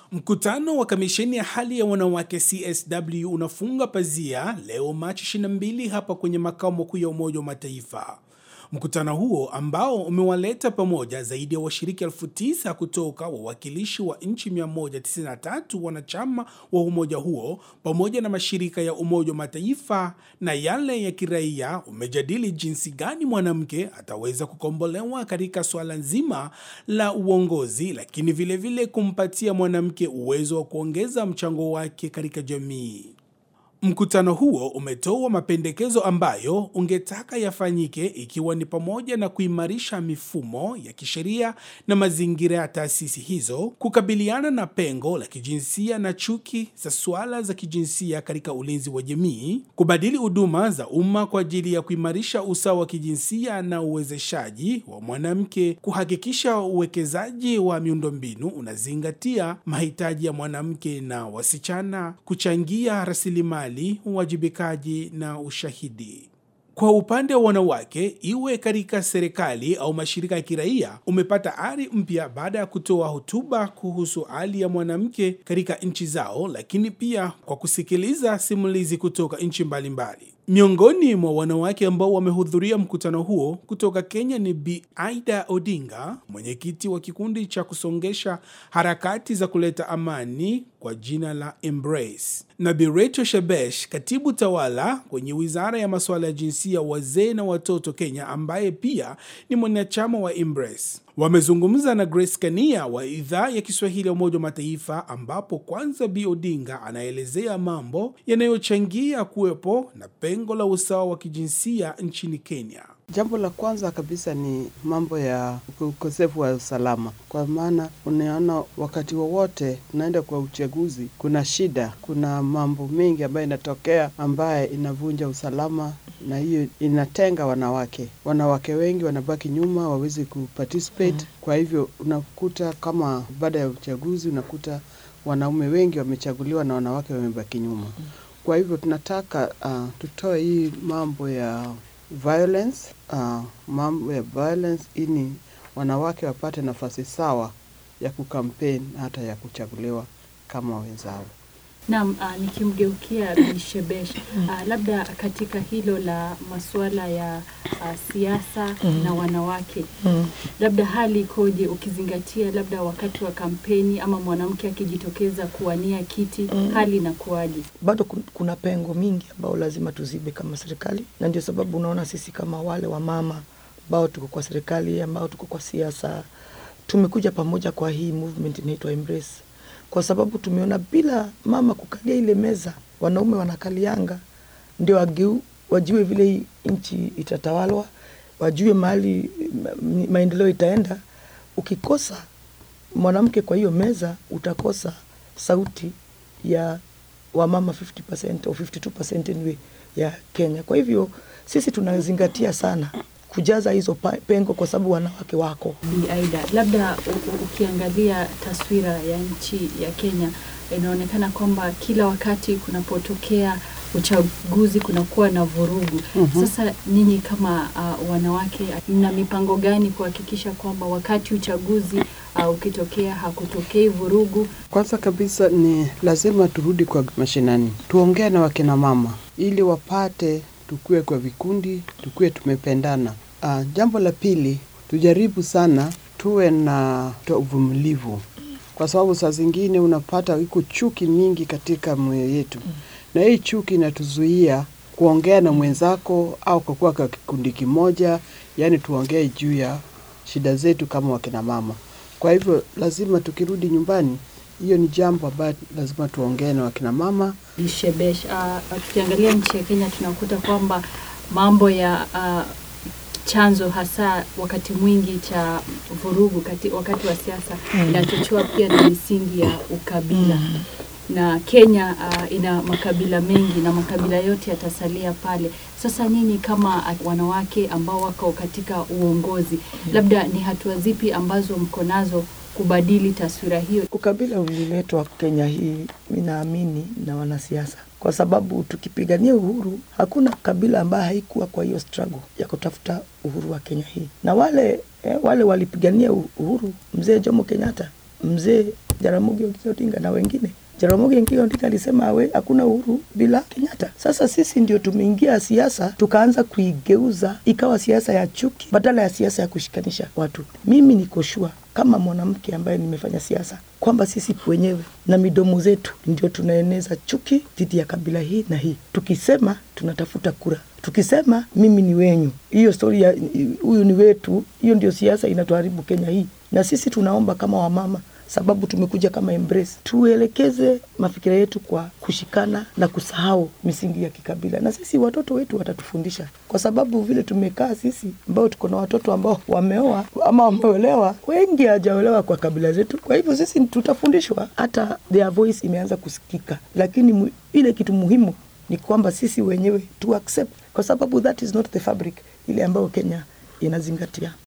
Mkutano wa kamisheni ya hali ya wanawake CSW unafunga pazia leo Machi 22 hapa kwenye makao makuu ya Umoja wa Mataifa. Mkutano huo ambao umewaleta pamoja zaidi ya washiriki elfu tisa kutoka wawakilishi wa nchi 193 wanachama wa umoja huo pamoja na mashirika ya Umoja wa Mataifa na yale ya kiraia umejadili jinsi gani mwanamke ataweza kukombolewa katika swala nzima la uongozi, lakini vilevile vile kumpatia mwanamke uwezo wa kuongeza mchango wake katika jamii. Mkutano huo umetoa mapendekezo ambayo ungetaka yafanyike ikiwa ni pamoja na kuimarisha mifumo ya kisheria na mazingira ya taasisi hizo, kukabiliana na pengo la kijinsia na chuki za suala za kijinsia katika ulinzi wa jamii, kubadili huduma za umma kwa ajili ya kuimarisha usawa wa kijinsia na uwezeshaji wa mwanamke, kuhakikisha uwekezaji wa miundombinu unazingatia mahitaji ya mwanamke na wasichana, kuchangia rasilimali uwajibikaji na ushahidi. Kwa upande wa wanawake, iwe katika serikali au mashirika ya kiraia, umepata ari mpya baada ya kutoa hotuba kuhusu hali ya mwanamke katika nchi zao, lakini pia kwa kusikiliza simulizi kutoka nchi mbalimbali. Miongoni mwa wanawake ambao wamehudhuria mkutano huo kutoka Kenya ni Bi Aida Odinga, mwenyekiti wa kikundi cha kusongesha harakati za kuleta amani kwa jina la Embrace, na Bi Rachel Shebesh, katibu tawala kwenye wizara ya masuala ya jinsia, wazee na watoto Kenya, ambaye pia ni mwanachama wa Embrace. Wamezungumza na Grace Kania wa idhaa ya Kiswahili ya Umoja wa Mataifa, ambapo kwanza Bi Odinga anaelezea mambo yanayochangia kuwepo na pengo la usawa wa kijinsia nchini Kenya. Jambo la kwanza kabisa ni mambo ya ukosefu wa usalama, kwa maana unaona wakati wowote unaenda kwa uchaguzi, kuna shida, kuna mambo mengi ambayo inatokea ambaye inavunja usalama na hiyo inatenga wanawake. Wanawake wengi wanabaki nyuma, wawezi kuparticipate. Mm. Kwa hivyo unakuta kama baada ya uchaguzi unakuta wanaume wengi wamechaguliwa na wanawake wamebaki nyuma. Mm. Kwa hivyo tunataka uh, tutoe hii mambo ya violence uh, mambo ya violence ili wanawake wapate nafasi sawa ya kukampeni hata ya kuchaguliwa kama wenzao. Naam, uh, nikimgeukia Bi Shebesh uh, labda katika hilo la masuala ya uh, siasa mm. na wanawake mm. labda hali ikoje ukizingatia labda wakati wa kampeni ama mwanamke akijitokeza kuwania kiti mm. hali inakuwaje? Bado kuna pengo mingi ambao lazima tuzibe kama serikali, na ndio sababu unaona sisi kama wale wa mama ambao tuko kwa serikali, ambao tuko kwa siasa, tumekuja pamoja kwa hii movement inaitwa Embrace kwa sababu tumeona bila mama kukalia ile meza, wanaume wanakalianga, ndio wageu wajue vile hii nchi itatawalwa, wajue mahali maendeleo itaenda. Ukikosa mwanamke kwa hiyo meza, utakosa sauti ya wamama 50% au 52% anyway ya Kenya. Kwa hivyo sisi tunazingatia sana kujaza hizo pengo kwa sababu wanawake wako. Bi Aida, labda ukiangalia taswira ya nchi ya Kenya inaonekana kwamba kila wakati kunapotokea uchaguzi kunakuwa na vurugu. mm -hmm. Sasa nyinyi kama uh, wanawake mna mipango gani kuhakikisha kwamba wakati uchaguzi uh, ukitokea hakutokei vurugu? Kwanza kabisa ni lazima turudi kwa mashinani, tuongee na wakina mama ili wapate tukue kwa vikundi, tukue tumependana. Uh, jambo la pili, tujaribu sana tuwe na uvumilivu, kwa sababu saa zingine unapata iko chuki mingi katika moyo yetu, na hii chuki inatuzuia kuongea na mwenzako au kukuwa kwa kikundi kimoja, yaani tuongee juu ya shida zetu kama wakina mama. Kwa hivyo lazima tukirudi nyumbani hiyo ni jambo ambayo lazima tuongee na wakina mama. Shebesh, uh, tukiangalia nchi ya Kenya tunakuta kwamba mambo ya uh, chanzo hasa wakati mwingi cha vurugu kati, wakati wa siasa mm. inachochewa pia na misingi ya ukabila mm. na Kenya uh, ina makabila mengi na makabila yote yatasalia pale. Sasa nyinyi kama wanawake ambao wako katika uongozi mm. labda ni hatua zipi ambazo mko nazo kubadili taswira hiyo? Ukabila uliletwa Kenya hii, mi naamini na wanasiasa, kwa sababu tukipigania uhuru, hakuna kabila ambayo haikuwa kwa hiyo struggle ya kutafuta uhuru wa Kenya hii, na wale eh, wale walipigania uhuru, mzee Jomo Kenyatta, mzee Jaramogi Oginga Odinga na wengine. Jaramogi Oginga Odinga alisema awe hakuna uhuru bila Kenyatta. Sasa sisi ndio tumeingia siasa tukaanza kuigeuza ikawa siasa ya chuki badala ya siasa ya kushikanisha watu. Mimi niko sure kama mwanamke ambaye nimefanya siasa kwamba sisi wenyewe na midomo zetu ndio tunaeneza chuki dhidi ya kabila hii na hii, tukisema tunatafuta kura, tukisema mimi ni wenyu, hiyo stori ya huyu ni wetu, hiyo ndio siasa inatuharibu Kenya hii. Na sisi tunaomba kama wamama sababu tumekuja kama Embrace, tuelekeze mafikira yetu kwa kushikana na kusahau misingi ya kikabila, na sisi watoto wetu watatufundisha, kwa sababu vile tumekaa sisi ambao tuko na watoto ambao wameoa ama wameolewa, wengi hawajaolewa kwa kabila zetu. Kwa hivyo sisi tutafundishwa, hata their voice imeanza kusikika, lakini mu, ile kitu muhimu ni kwamba sisi wenyewe tu accept, kwa sababu that is not the fabric ile ambayo Kenya inazingatia.